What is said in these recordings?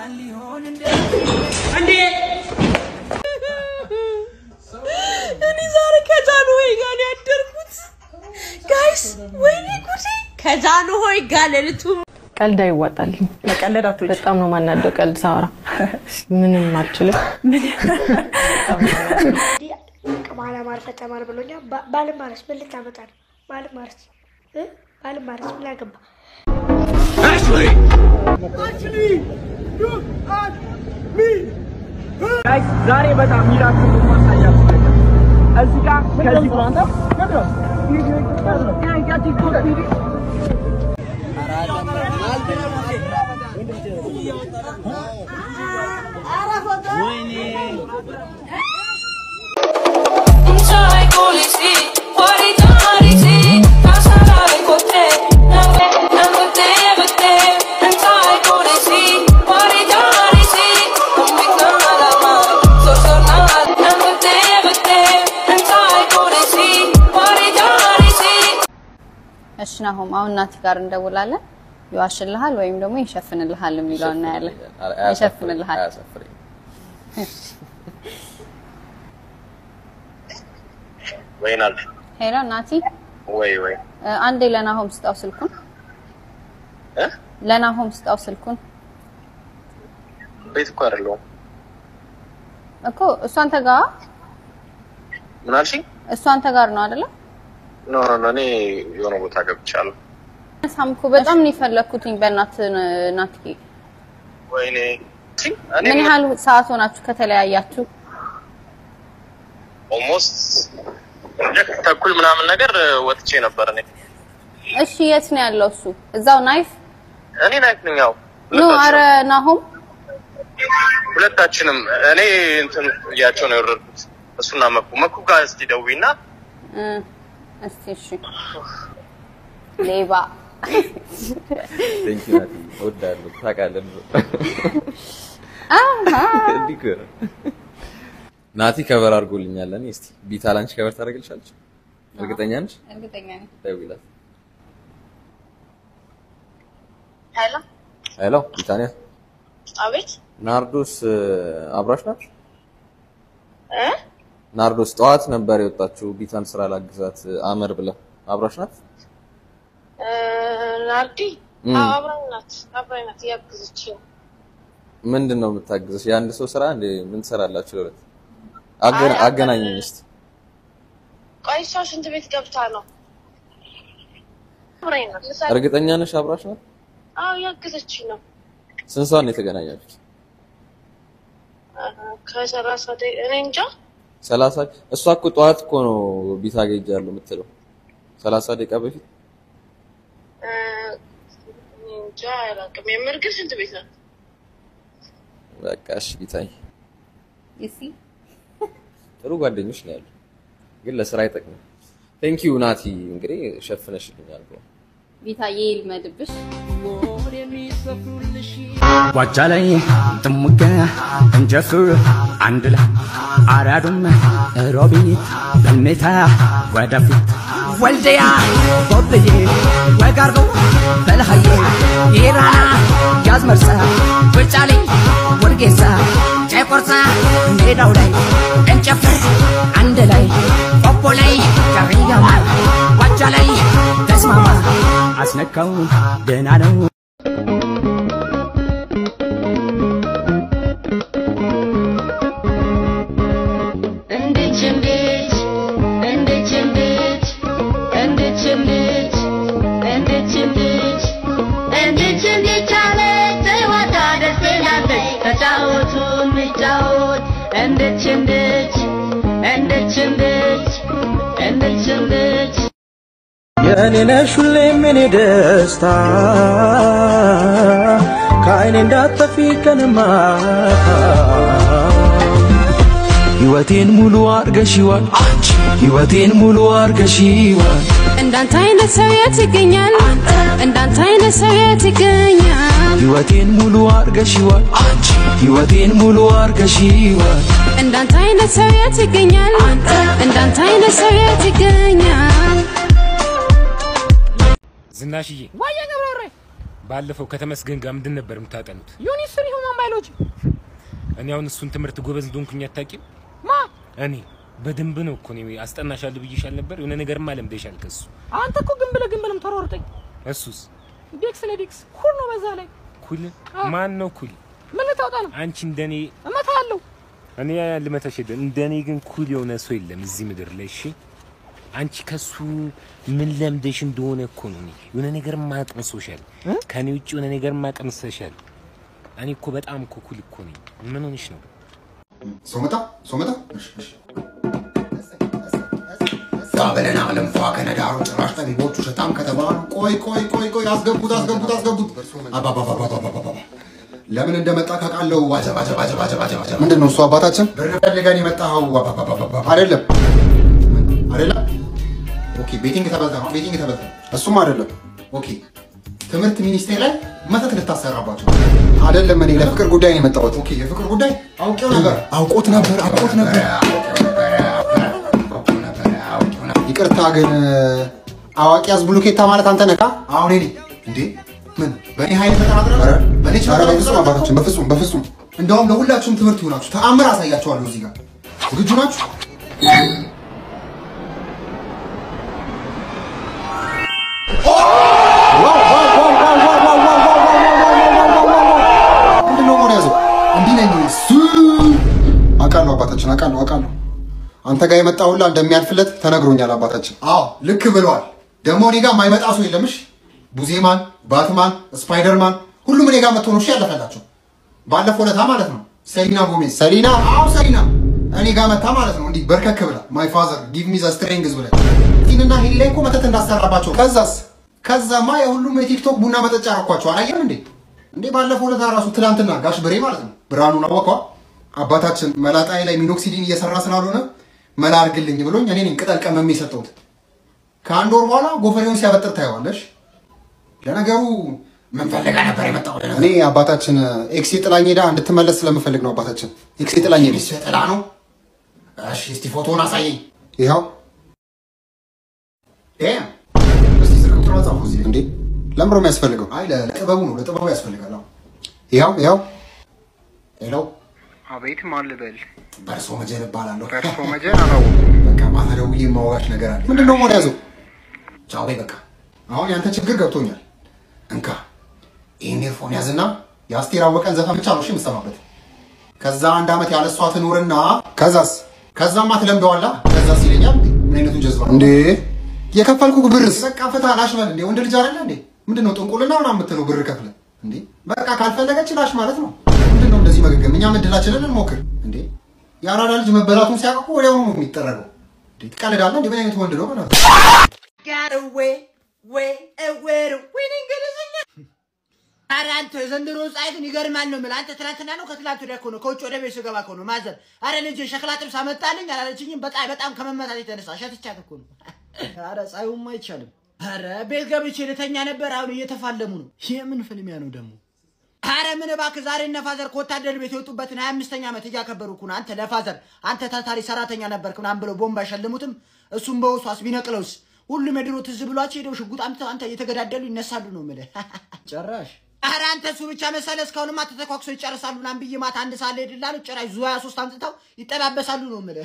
እንዴ እኔ ዛሬ ከጃንሆይ ጋር ነው ያደርኩት ጋይስ። ወይኔ ጉዴ! ከጃንሆይ ጋር ሌሊቱ ቀልድ አይዋጣልኝ። መቀለድ አትወጪ። በጣም ነው ማናደው ቀልድ ሳወራ ምንም አልችልም። ባለማር ፈተማር ብሎኛል። ባ- ባልማርስ ምን ልታመጣ ነው? ባልማርስ እ? ባልማርስ ምን አገባ? ዛሬ በጣም ሚራክል ማሳያችሁ ነገር እዚህ ጋር ከዚህ እሺ ናሆም፣ አሁን ናቲ ጋር እንደውላለን። ይዋሽልሃል ወይም ደግሞ ይሸፍንልሃል የሚለው እናያለን። ይሸፍንልሃል። አያሳፍረኝም። ወይ ናት ሄሎ ናቲ፣ ወይ ወይ እ፣ አንዴ ለናሆም ስጣው ስልኩን። እ? ለናሆም ስጣው ስልኩን ቤት እኮ አይደለሁም። እኮ እሱ አንተ ጋር ምን አልሽኝ? እሱ አንተ ጋር ነው አይደለ? ኖ ኖ ኖ፣ እኔ የሆነ ቦታ ገብቻለሁ። ሳም እኮ በጣም ነው የፈለኩትኝ። በእናትህ ናቲ፣ ወይኔ እኔ ምን ያህል ሰዓት ሆናችሁ ከተለያያችሁ? ኦልሞስት ተኩል ምናምን ነገር ወጥቼ ነበር እኔ እሺ የት ነው ያለው እሱ? እዛው ናይፍ እኔ ናይት ነኝ። ያው ኖ፣ አረ ናሆም ሁለታችንም እኔ እንትን እያቸው ነው የወረድኩት። እሱና መኩ መኩ ጋር እስቲ ደውይና እ፣ እስቲ እሺ ሌባ ቴንክ ዩ ናቲ፣ እወድሃለሁ። ታውቃለህ እንዲህ እኮ ነው። ናቲ ከበር አድርጎልኛል። እኔ እስቲ ቢታ ላንቺ ከበር ታደርግልሻለች? እርግጠኛ ነሽ? እርግጠኛ ነኝ። ደውይላት። ሄሎ፣ ሄሎ ቢታንያ፣ አቤት። ናርዶስ እ፣ አብራሽ ናት? እ? ናርዶስ ጠዋት ነበር የወጣችው ቢታን ስራ ላግዛት አመር ብላ አብራሽ ናት? እ፣ ናርዲ እም። አዎ፣ አብራኝ ናት፣ አብራኝ ናት፣ እያገዘችኝ ነው። ምንድን ነው የምታግዘሽ? የአንድ ሰው ስራ እንዴ? ምን ትሰራላችሁ? ለሁለት አገና- አይ፣ አገናኘኝ እስቲ። ቆይ እሷ ሽንት ቤት ገብታ ነው። አብራኝ ናት። ምሳ- እርግጠኛ ነሽ አብራሽ ናት? አዎ፣ እያገዘችኝ ነው። ስንት ሰዓት ነው የተገናኛችሁት? እ፣ ከሰላሳ ደቂቃ እኔ እንጃ። ሰላሳ እሷ እኮ ጠዋት እኮ ነው ቢታ ሄጃለሁ የምትለው ሰላሳ ደቂቃ በፊት እ፣ እኔ እንጃ አላውቅም። የምር ግን ሽንት ቤት ናት። በቃ እሺ ቢታይ ይሲ ጥሩ ጓደኞች ነው ያሉ ግን ለስራ አይጠቅምም ቴንክ ዩ ናቲ እንግዲህ ሸፍነሽልኛል ብሎ ቢታዬ ይልመድብሽ። ጓጃ ላይ ጥሙጋ እንጀፍር አንድ ላይ አራዱም ሮቢት በልሜታ ወደፊት ወልደያ ቦብዬ ወጋርዶ በልሃዬ ኢራና ያዝመርሳ ውጫሌ ወርጌሳ ጨቆርሳ ሜዳው ላይ እንጨፍር አንድ ላይ ቆቦ ላይ ጃሪያማ ጓጃ ላይ ተስማማ አስነካው ደህና ነው እንድች እንድች እንድች እንድች እንድች እንድች እንድች እንድች እንድች እንድች አለች ጨዋታ ደስ ይላለች ተጫወቱ እንጫወት እንድች እንድች እንድች እንድች እንድች እንድች የእኔ ነሽ ሁሌም የኔ ደስታ ከአይኔ እንዳጠፊ ቀንማታ ሕይወቴን ሙሉ አርገሽዋል አንቺ ሕይወቴን ሙሉ አርገሽዋል እንዳንተ አይነት ሰው የት ይገኛል? እንዳንተ አይነት ሰው የት ይገኛል? ሕይወቴን ሙሉ አርገሽዋል አንቺ ሕይወቴን ሙሉ አርገሽዋል እንዳንተ አይነት ሰው የት ይገኛል? እንዳንተ አይነት ሰው የት ይገኛል? ዝናሽዬ ዋየ ገብረ ባለፈው ከተመስገን ጋር ምንድን ነበር የምታጠኑት? ዩኒቨርሲቲ ሁማን ባዮሎጂ እኔ አሁን እሱን ትምህርት ጎበዝ እንደሆንኩኝ አታውቂም? ማ እኔ በደንብ ነው እኮ እኔ አስጠናሻለሁ ብዬሻል ነበር። የሆነ ነገርማ ለምደሻል ከሱ። አንተ እኮ ግን ብለህ ግን ብለህ ተሯርጠኝ እሱስ ዴክስ ለዴክስ ኩል ነው በዛ ላይ ኩል ማን ነው ኩል? ምን ልታወጣ ነው? አንቺ እንደኔ እመታለሁ። እኔ ልመታሽ የለም እንደኔ ግን ኩል የሆነ ሰው የለም እዚህ ምድር ላይ። እሺ አንቺ ከሱ ምን ለምደሽ እንደሆነ እኮ ነው። እኔ የሆነ ነገር ማቀምሶሻል፣ ከኔ ውጭ የሆነ ነገር ማቀምሰሻል። እኔ እኮ በጣም እኮ ኩል እኮ ነኝ። ምን ሆነሽ ነው? ሶመታ ሶመታ ጋበለና ለምፏ ከነዳሩ ጭራሽ ጠቢቦቹ ሸጣም ከተባሉ ቆይ ቆይ ቆይ ቆይ አስገቡት አስገቡት አስገቡት አባባባባባባባ ለምን እንደመጣ ካውቃለሁ። ዋጀብ ዋጀብ ዋጀብ ዋጀብ ዋጀብ ዋጀብ ምንድን ነው እሱ አባታችን ብር ፈልገን የመጣኸው አባባባባባ አይደለም አይደለም። ኦኬ ቤቲንግ ተበልተ ነው ቤቲንግ ተበልተ እሱም አይደለም። ኦኬ ትምህርት ሚኒስቴር ላይ መተት ልታሰራባቸው አይደለም። እኔ ለፍቅር ጉዳይ ነው የመጣሁት። ኦኬ የፍቅር ጉዳይ አውቄው ነበር አውቆት ነበር አውቆት ነበር ይቅርታ ግን አዋቂ ያዝ ብሉኬታ ማለት አንተ ነካ። አሁን እኔ እንዴ ምን በእኔ ኃይል ተጠራጥረ በእኔ ችግር በፍጹም አባታችን፣ በፍጹም በፍጹም። እንደውም ለሁላችሁም ትምህርት ይሆናችሁ ተአምር አሳያችኋለሁ። እዚህ ጋር ዝግጁ ናችሁ? ምንድን ነው መሆን ያዘው? እንዲህ ነኝ እሱ አውቃለሁ አባታችን፣ አውቃለሁ አውቃለሁ። አንተ ጋር የመጣ ሁላ እንደሚያልፍለት ተነግሮኛል አባታችን። አዎ ልክ ብለዋል። ደግሞ እኔ ጋር የማይመጣ ሰው የለም። እሺ ቡዜማን፣ ባትማን፣ ስፓይደርማን ሁሉም እኔ ጋር መጥቶ ነው እሺ ያለፈላቸው። ባለፈው ለታ ማለት ነው ሰሊና ጎሜዝ ሰሊና፣ አዎ ሰሊና እኔ ጋር መታ ማለት ነው እንዲህ በርከክ ብላ ማይ ፋዘር ጊቭ ሚ ዘ ስትሬንግዝ ብላ ቲንና ሂል ላይ እኮ መተት እንዳሰራባቸው። ከዛስ ከዛማ የሁሉም የቲክቶክ ቡና መጠጫ አረኳቸው። አላየም እንዴ እንዴ ባለፈው ለታ ራሱ ትላንትና ጋሽ ብሬ ማለት ነው ብርሃኑን አወቀዋ አባታችን መላጣዬ ላይ ሚኖክሲዲን እየሰራ ስላልሆነ መላ አድርግልኝ ብሎኝ እኔ ነኝ ቅጠል ቀመሜ የሰጠሁት። ከአንድ ወር በኋላ ጎፈሬውን ሲያበጥር ታየዋለሽ። ለነገሩ ምን ፈልጋ ነበር የመጣው? እኔ አባታችን ኤክሴ ጥላኝ ሄዳ እንድትመለስ ስለምፈልግ ነው አባታችን። ኤክሴ ጥላኝ ሄደች። ጥላ ነው? እሺ እስቲ ፎቶውን አሳየኝ። ይኸው ዳም እስቲ ስልክ ቁጥሯን ጻፉ እዚህ። እንዴ ለምሮ የሚያስፈልገው? አይ ለጥበቡ ነው፣ ለጥበቡ ያስፈልጋል። አዎ ይኸው ይኸው። ሄሎ አቤት ማን ልበል? በርሶ መጀን እባላለሁ። በርሶ መጀን አላወኩም። በቃ ማታ ደውዬ የማወራሽ ነገር አለ። ምንድን ነው መሆን ያዘው? ቻው በይ በቃ። አሁን ያንተ ችግር ገብቶኛል። እንካ ይህን ኤርፎን ያዝና የአስቴር አወቀን ዘፈን ብቻ ነው እሺ የምትሰማበት። ከዛ አንድ ዓመት ያለ እሷ ትኑርና ከዛስ ከዛማ ትለምደዋላ። ከዛስ ይለኛል። ምን አይነቱ ጀዝባ እንዴ! የከፈልኩ ብርስ በቃ ፍታ ላሽ በል እንዴ! ወንድ ልጅ አይደለ እንዴ? ምንድን ነው ጥንቁልና ምናምን የምትለው ብር ከፍለ እንዴ? በቃ ካልፈለገች ላሽ ማለት ነው። ምንድን ነው እንደዚህ መገገም? እኛም እድላችንን እንሞክር እንዴ! የአራዳ ልጅ መበላቱን ሲያውቅ እኮ ወዲያውኑ ነው የሚጠረገው። እንዴ ትቀልዳለህ እንዴ? ምን አይነት ወንድ ነው በእናትህ? got away, way, away, winning እንግሊዝኛ ኧረ አንተ የዘንድሮ ፀሐይ ግን ይገርማል ነው የምልህ። አንተ ትናንትና ነው ከትላንት ወዲያ እኮ ነው ከውጭ ወደ ቤት ስገባ እኮ ነው ማዘር፣ ኧረ ልጄ ሸክላ ጥብስ አመጣልኝ አላለችኝም። በጣም በጣም ከመመታት የተነሳ ሸትቻት እኮ ነው። ኧረ ፀሐዩማ አይቻልም። ኧረ ቤት ገብቼ ልተኛ ነበር። አሁን እየተፋለሙ ነው። የምን ፍልሚያ ነው ደግሞ? ኧረ ምን እባክህ ዛሬ እነ ፋዘር ከወታደር ቤት የወጡበትን ሀያ አምስተኛ ዓመት እያከበሩ እኮ ነው። አንተ ለፋዘር አንተ ታታሪ ሰራተኛ ነበርክ ምናምን ብለው ቦምብ አይሸልሙትም? እሱም በውሷስ ቢነቅለውስ? ሁሉም የድሮ ትዝ ብሏቸው ሄደው ሽጉጥ አምጥተው አንተ እየተገዳደሉ ይነሳሉ ነው የምልህ። ጭራሽ ኧረ አንተ እሱ ብቻ መሰለ። እስካሁንማ ተተኳኩሰው ይጨርሳሉ ምናምን ብዬ ማታ አንድ ሰዓት ላይ ሄድላሉ። ጭራሽ ዙ ሀያ ሶስት አምጥተው ይጠባበሳሉ ነው የምልህ።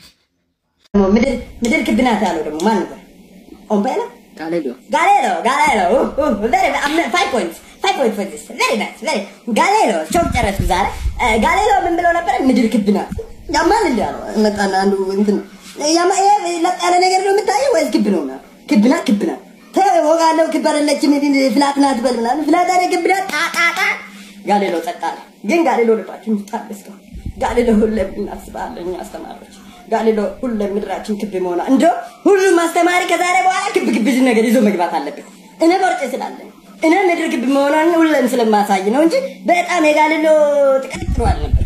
ምድር ምድር ክብ ናት ያለው ደግሞ ማን ነበር? ኦምፔላ ጋሌሎ ጋሌሎ ጋሌሎ ፋይቭ ፖይንት ፋይቭ ፖይንት ፎር ዚስ ቬሪ ናይስ ቬሪ ጋሌሎ ቾክ ጨረስኩ ዛሬ። ጋሌሎ ምን ብለው ነበር? ምድር ክብ ናት ያማል እንዲ ያለው መጣና አንዱ እንትን ያማ ይሄ ለጥ ያለ ነገር ነው የምታየው ወይስ ክብ ነው? ክብ ናት ክብ ናት ተወጋለው ክብ አይደለችም ፍላት ናት በል ምናምን ፍላት አይደል ክብ ናት ጣጣጣ ጋሌሎ ጸጥ አለ። ግን ጋሌሎ ልባችን ታደስተው ጋሌሎ ሁሌም እናስባለን እኛ አስተማሪዎች ጋሌሎ ሁሌም ምድራችን ክብ መሆኗ እንዶ ሁሉም አስተማሪ ከዛሬ በኋላ ክብ ክብ ነገር ይዞ መግባት አለበት። እኔ ቦርጬ ስላለኝ እኔ ምድር ክብ መሆኗን ሁሌም ስለማሳይ ነው እንጂ በጣም የጋሌሎ ጥቅም ጥሩ አልነበር።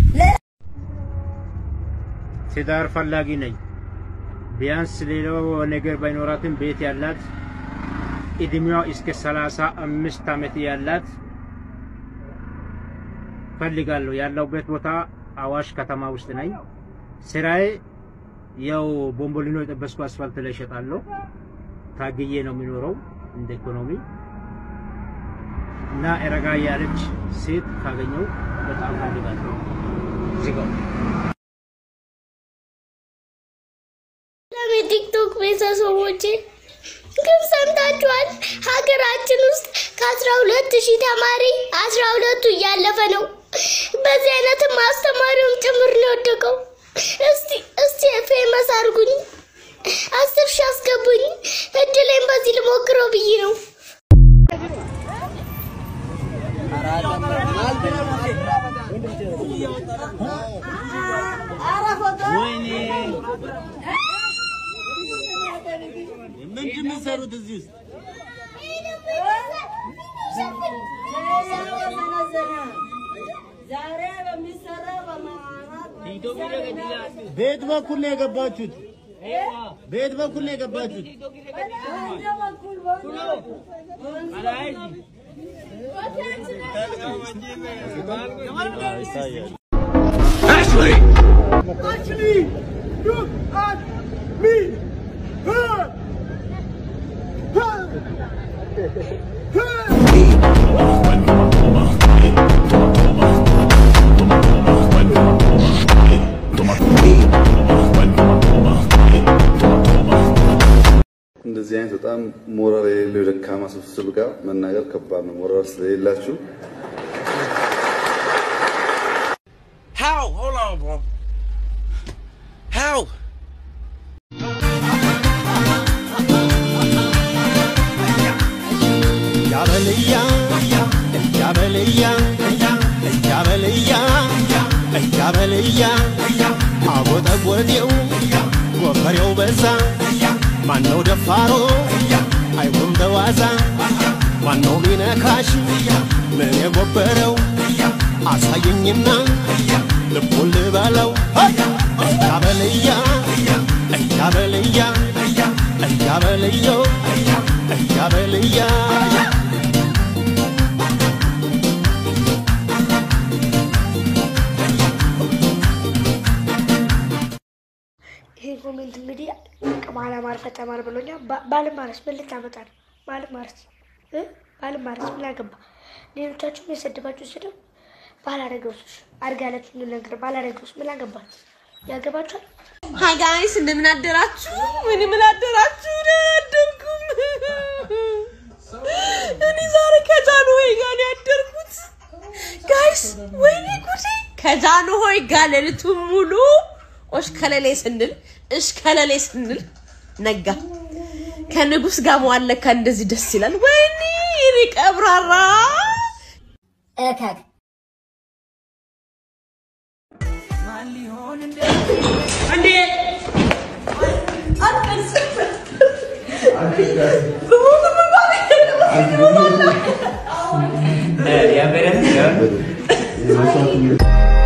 ትዳር ፈላጊ ነኝ። ቢያንስ ሌላው ነገር ባይኖራትም ቤት ያላት እድሜዋ እስከ ሰላሳ አምስት ዓመት ያላት ፈልጋለሁ። ያለሁበት ቦታ አዋሽ ከተማ ውስጥ ነኝ። ስራዬ ያው ቦምቦሊኖ የጠበስኩ አስፋልት ላይ እሸጣለሁ። ታግዬ ነው የሚኖረው እንደ ኢኮኖሚ እና ረጋ ያለች ሴት ካገኘው በጣም ፈልጋለሁ። ዝጋው። የቲክቶክ ቤተሰቦቼ ግን ሰምታችኋል? ሀገራችን ውስጥ ከአስራ ሁለት ሺህ ተማሪ አስራ ሁለቱ እያለፈ ነው። በዚህ አይነትም አስተማሪውም ጭምር ነው የወደቀው። እስቲ እስቲ ፌመስ አድርጉኝ፣ አስር ሺህ አስገቡኝ። እድሌን በዚህ ልሞክረው ብዬ ነው። ምንድን ነው የሚሰሩት እዚህ ውስጥ? ቤት በኩል ነው የገባችሁት? ቤት በኩል ነው የገባችሁት? Ashley! Actually, look at me. Her. እንደዚህ አይነት በጣም ሞራል የሌለው የደካማ ስብስብ ጋር መናገር ከባድ ነው። ሞራል ስለሌላችሁ How? Hold on, bro. How? እያበልያ እያበልያ እያበልያ እያበልያ አጎጠጎጤው ጎፈሬው በዛ ማነው ደፋሮ አይሆን በዋዛ ማነው ቢነካሽ ምን የጎበረው አሳየኝና ልቡን ልበለው እያበልያ እያበልያ እያበልየው እያበልያ ይሄ ኮሜንት እንግዲህ ባለማር ፈተማር ብሎኛል። ባ- ባልማረስ ምን ልታመጣ ነው? ባልማረስ እ ባልማረስ ምን አገባ? ሌሎቻችሁም የሰደባችሁ ስድብ ባላረገውስ አድርጋላችሁ ነገር ባላረገውስ ምን አገባት? ያገባችኋል? ሀይ ጋይስ እንደምን አደራችሁ? ምን ምን አደራችሁ? ደህና አደርኩም። እኔ ዛሬ ከጃንሆይ ጋር ነው ያደርኩት። ጋይስ ወይኔ ጉዴ! ከጃንሆይ ጋር ሌሊቱን ሙሉ ኦሽከለሌ ስንል እሽከለሌ ስንል ነጋ። ከንጉስ ጋር መዋል ለካ እንደዚህ ደስ ይላል። ወይኔ እኔ ቀብራራ እከክ እንዴ Yeah, but